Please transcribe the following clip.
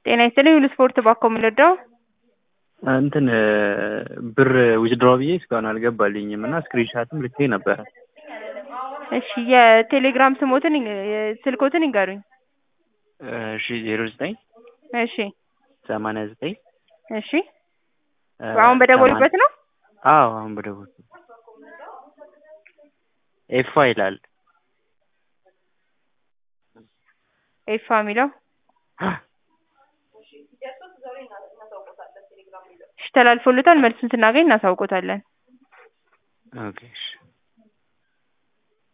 ጤና ይስጥልኝ ሁሉ ስፖርት ባኮ የምንወደው እንትን ብር ዊዝድሮ ብዬ እስካሁን አልገባልኝም እና ስክሪንሻትም ልኬ ነበረ። እሺ የቴሌግራም ስሞትን ስልኮትን ይንገሩኝ። እሺ ዜሮ ዘጠኝ እሺ ሰማንያ ዘጠኝ እሺ አሁን በደወሉበት ነው? አዎ አሁን በደወል ኤፋ ይላል። ኤፋ የሚለው እሺ ተላልፎልታል። መልሱን ስናገኝ እናሳውቆታለን። ኦኬ እሺ